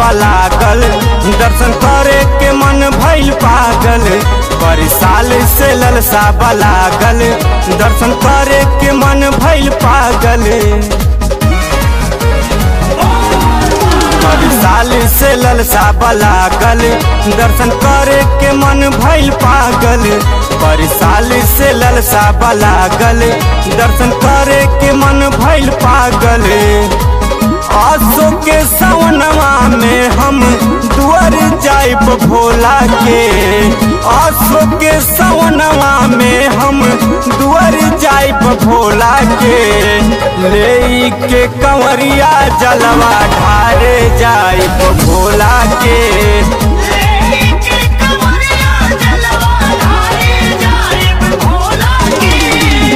लागल दर्शन करे के मन भइल पागल पर साल से ललसा लागल दर्शन करे के मन भइल पागल पर साल से ललसा लागल दर्शन करे के मन भइल पागल पर साल से ललसा लागल दर्शन करे के मन भइल पागल आसो के सवनवा में हम दुआर जाइब भोला के आसो के सवनवा में हम दुआर जाइब भोला के ले के कंवरिया जलवा ढारे जाइब भोला के लेके कमरिया जलवा ढारे जाए भोला की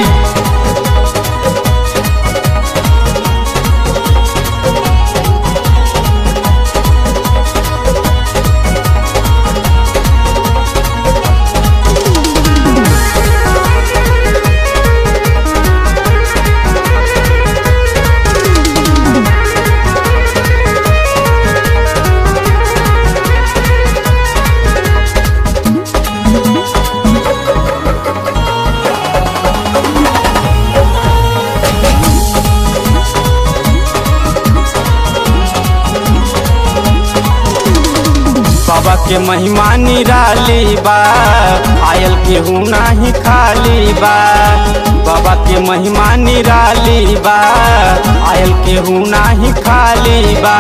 बाबा के महिमा निराली बा आयल केहू नाही खाली बा बाबा के महिमा निराली बा आयल केहू नाही खाली बा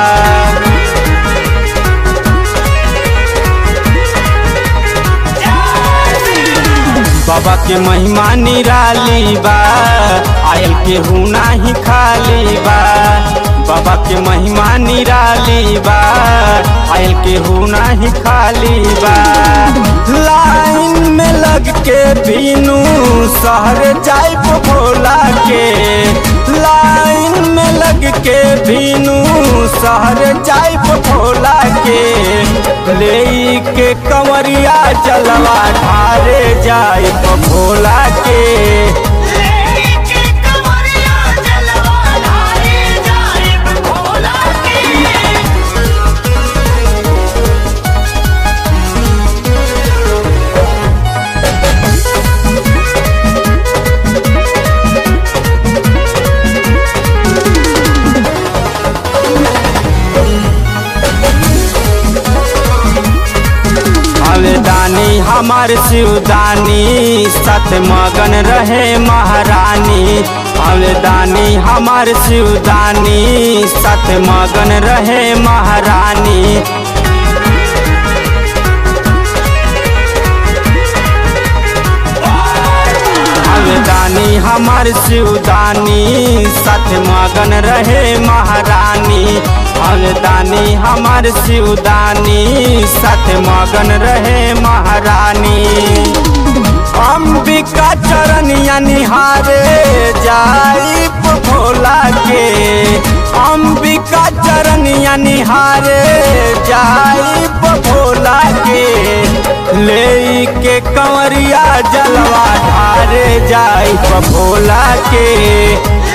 बाबा के महिमा निराली बा आयल केहू नाही खाली बा बाबा के महिमा निराली बा आयल केहू नाही खाली बा लाइन में लग के बीनू शहर जाइब भोला के लाइन में लग के बीनू शहर जाइब भोला के ले के कंवरिया जलवा ढारे जाइब भोला के लेके कमरिया जलवा ढारे जाए भोला की अवदानी हमार शिवदानी सत मगन रहे महारानी अवदानी हमार शिवदानी सत मगन रहे महारानी अवदानी हमार शिवदानी सत मगन रहे महारानी अवदानी हमार शिवदानी सत मगन रहे महारानी अंबिका चरनिया निहारे जाइब भोला के अंबिका चरनिया निहारे जाइब भोला के ले के कंवरिया जलवा ढारे जाइब भोला के